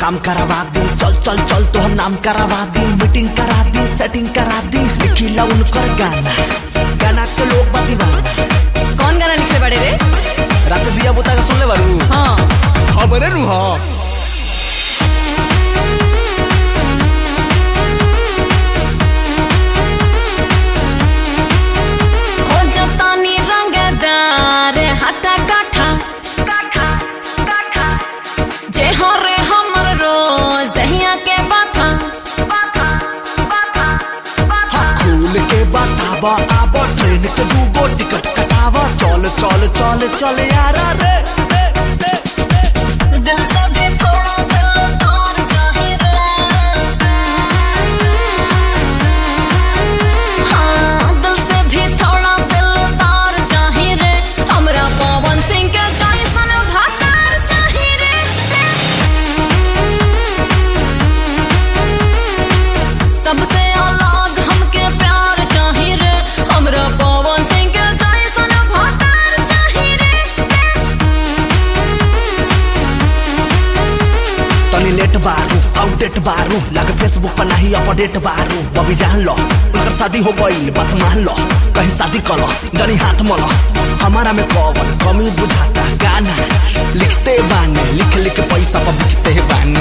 नाम करवा दी चल चल चल तो नाम करवा दी मीटिंग करा दी सेटिंग करा दी लिखिला उनकर गाना गाना के लोग बा दीवाना कौन गाना लिखले बड़े रे रात दिया बुता के सुनले बारू हाँ हमरे नु हां हो जतानी रंगदार हटा गाठा जे हो रे हमर रोज दहिया के बाथा हाँ खोल के बतावा आवा ट्रेन के दूगो टिकट कटावा चल चल चल चल यारा रे रे, रे, रे। दिल से भी थोड़ा दिल तार चाहे रे हाँ दिल से भी थोड़ा दिल तार चाहे रे हमरा पवन सिंह के जैसन भातार चाहे रे सबसे अलग हमके प्यार चाहे रे हमरा पवन सिंह के जैसन भातार चाहे रे तनी लेट बारू आउटडेट बारू लगे फेसबुक पर नहीं अपडेट बारू बबी जान लो उनकर शादी हो गई बात मान लो कहीं शादी करो गनी हाथ मलो हमारा में कौन कमी बुझाता गाना लिखते बानी लिख लिख पैसा पर बिकते बानी